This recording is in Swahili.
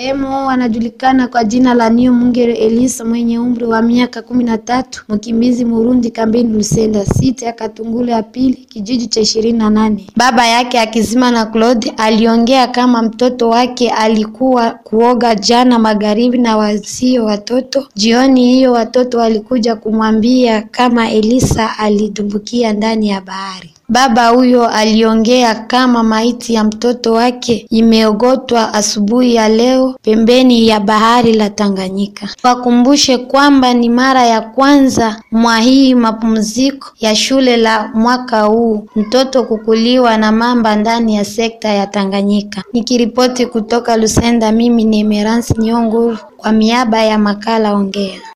Marehemu anajulikana kwa jina la Niyomwungere Elisa mwenye umri wa miaka kumi na tatu, mkimbizi Murundi kambini Lusenda site ya Katungulu ya pili kijiji cha ishirini na nane. Baba yake Hakizimana Claude aliongea kama mtoto wake alikuwa kuoga jana magharibi na wasio watoto. Jioni hiyo watoto walikuja kumwambia kama Elisa alitumbukia ndani ya bahari. Baba huyo aliongea kama maiti ya mtoto wake imeogotwa asubuhi ya leo pembeni ya bahari la Tanganyika. Wakumbushe kwamba ni mara ya kwanza mwa hii mapumziko ya shule la mwaka huu mtoto kukuliwa na mamba ndani ya sekta ya Tanganyika. Nikiripoti kutoka Lusenda, mimi ni Emerance Nyonguru kwa miaba ya makala Ongea.